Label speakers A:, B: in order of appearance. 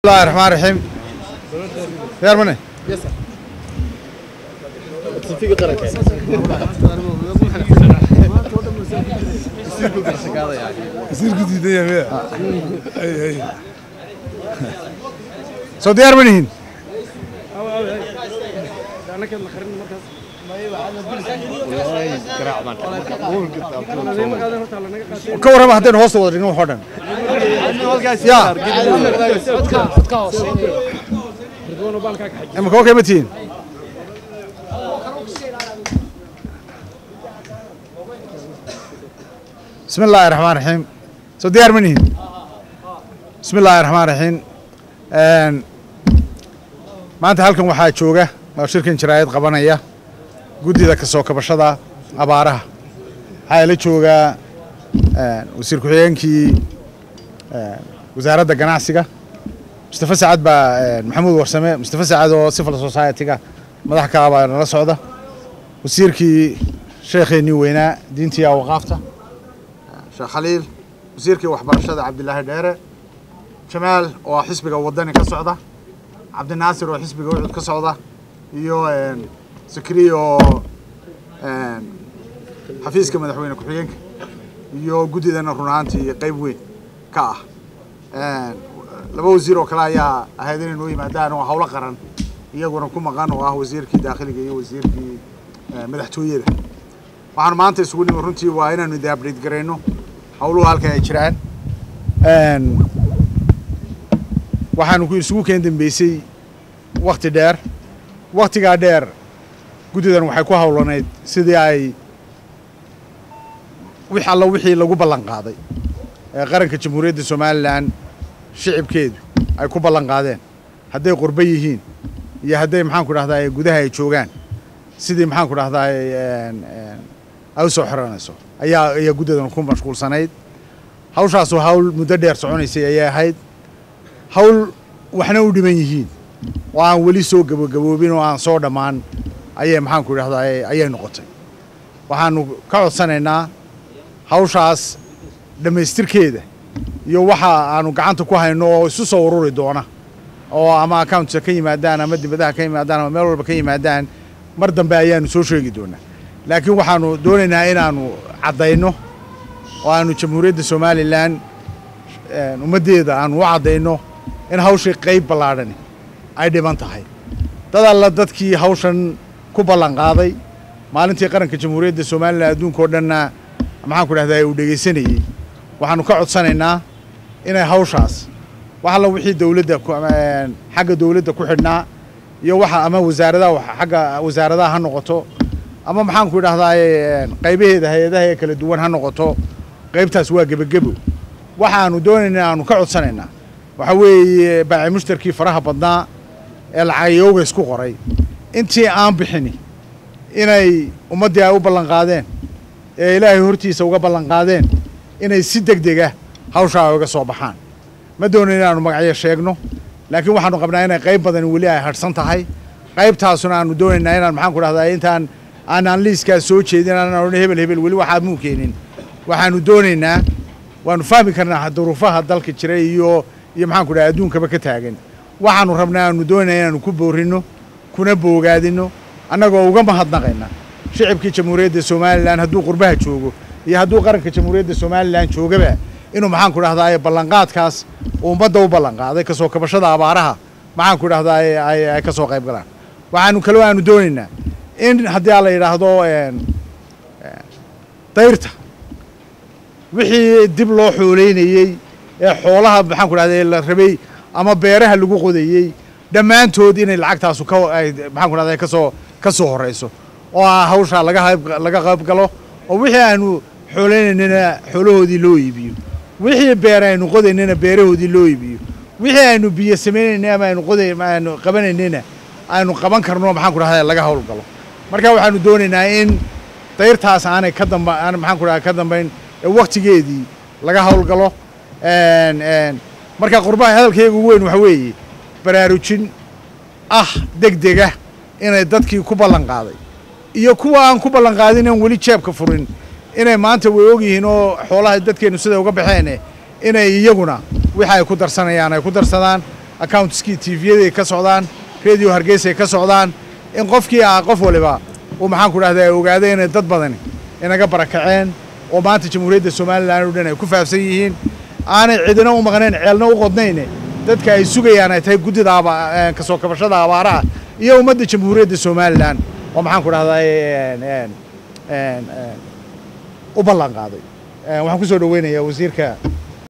A: bismillahi raxmaan raxiim diyaar mane wasiirku diidan yahay miya Ay, ay. soo diyaar ma nihin ka warrama haddaynu hoosta wada dhigno waxoo dhan ya imika okay ma tihiin bismi illaahi raxmaan raxiim soo diyaar ma nihin bismi illaahi raxmaan raxiim maanta halkan waxaa jooga oo shirkan jaraayad qabanaya guddida ka soo kabashada abaaraha waxaa ila joogaa wasiir ku-xigeenkii wasaaradda ganacsiga mustafa sacad baa maxamuud warsame mustafa sacad oo civil society-ga madax ka ah baa nala socda wasiirkii sheekheenii weynaa diintii awqaafta sheekh khaliil wasiirkii waxbarashada cabdilaahi dheere jamaal oo xisbiga wadani ka socda cabdinaasir oo xisbiga ucud ka socda iyo sakriya oo xafiiska madaxweyne ku-xigeenka iyo guddidana run ahaantii qayb weyn ka ah laba wasiir oo kale ayaa ahayd inay noo yimaadaan oo howlo qaran iyaguna ku maqan oo ah wasiirkii daakhiliga iyo wasiirkii madaxtooyada waxaanu maanta isugu nimi runtii waa inaanu ida update garayno howluhu halkan ay jiraan waxaanu ku isugu keen dambeysay wakti dheer waktigaa dheer guddidan waxay ku howlanayd sidii ay wix alla wixii lagu ballan qaaday ee qaranka jamhuuriyadda somalilan shicibkeedu ay ku ballan qaadeen hadday qurbo yihiin iyo hadday maxaanku dhahdaa gudaha ay joogaan sidii maxaanku dhahdaa ay u soo xiranayso ayaa ayaa guddidan ku mashquulsanayd hawshaasu hawl muddo dheer soconaysay ayay ahayd hawl waxna u dhiman yihiin oo aan weli soo gabagaboobin oo aan soo dhammaan ayay maxaanku idhahdaa ayay noqotay waxaanu ka codsanaynaa hawshaas dhammaystirkeeda iyo waxa aanu gacanta ku hayno oo isu soo ururi doona oo ama accountka ka yimaadaan ama dibadaha ka yimaadaan ama meel walba ka yimaadaan mar dambe ayaanu soo sheegi doonaa laakiin waxaanu doonaynaa inaanu caddayno oo aanu jamhuuriyadda somalilan ummaddeeda aanu u caddayno in hawshii qayb ballaadhani ay dhiban tahay dad alla dadkii hawshan ku ballan qaaday maalintii qaranka jamhuuriyadda somalilan adduunka oo dhanna maxaanku dhahdaa uu dhegaysanayey waxaanu ka codsanaynaa inay hawshaas wax alla wixii dowladda xagga dowladda ku xidhnaa iyo waxa ama wasaaradaha xagga wasaaradaha ha noqoto ama maxaanku idhahdaa qaybaheeda hay-adaha ee kala duwan ha noqoto qaybtaas waa gebagebo waxaanu doonaynaa aanu ka codsanaynaa waxa weeye baaci mushtarkii faraha badnaa ee lacagayooga isku qoray intii aan bixini inay ummaddii ay u ballan qaadeen ee ilaahay hortiisa uga ballan qaadeen inay si deg dega hawshaa ay uga soo baxaan ma doonayn inaanu magacyo sheegno laakiin waxaanu qabnaa inay qayb badan weli ay hadhsan tahay qaybtaasuna aanu doonaynaa inaan maxaanku dhahdaa intaan aanaan liiskaas soo jeedin aanaan odhan hebel hebel weli waxaad muu keenin waxaanu doonaynaa waanu fahmi karnaa duruufaha dalka jira iyo iyo maxaanku dhaha adduunkaba ka taagan waxaanu rabnaa aanu doonayna inaanu ku boorrinno kuna boogaadinno annagoo uga mahadnaqayna shicibkii jamhuuriyadda somalilan hadduu qurbaha joogo iyo hadduu qaranka jamhuuriyadda somalilan joogaba inuu maxaanku dhahdaa ballanqaadkaas uu ummadda u ballanqaaday kasoo kabashada abaaraha maxaanku dhahdaa ay ka soo qayb galaan waxaanu kaloo aanu doonaynaa in haddii a la yidhaahdo dayrta wixii dib loo xooleynayey ee xoolaha maxaanku dhahda la rabay ama beeraha lagu qodayey dhammaantood inay lacagtaasu ka maxaanku dhahda kasoo ka soo horrayso oo ah hawshaa laga qayb laga qayb galo oo wixii aanu xooleynaynana xoolahoodii loo iibiyo wixii beer aynu qodaynana beerahoodii loo iibiyo wixii aynu biyo samaynayna ama aynu qoday aynu qabanaynana aynu qaban karno maxaanku dhahda laga hawl galo marka waxaanu doonaynaa in dayrtaas aanay ka damba aan maxaanku dhahda ka dambayn ee waktigeedii laga hawl galo marka qurbaha hadalkayga ugu weyn waxa weeye baraarujin ah deg dega inay dadkii ku ballan qaaday iyo kuwa aan ku ballan qaadin aan weli jeebka furin inay maanta way ogyihiin oo xoolaha dadkeennu siday uga baxeen inay iyaguna wixi ay ku darsanayaan ay ku darsadaan accountskii tvyaday ka socdaan radio hargeysay ka socdaan in qofkii ah qof waliba uu maxaan ku dhahdaa ogaaday inay dad badani inaga barakaceen oo maanta jamhuuriyadda somalilan oo dhan ay ku faafsan yihiin aanay cidina u maqnayn ceelna u qodnayne dadka ay sugayaan ay tahay guddida kasoo kabashada abaaraha iyo ummadda jamhuuriyadda somalilan oo maxaan ku dhahdaa u ballan qaaday waxaan ku soo dhaweynayaa wasiirka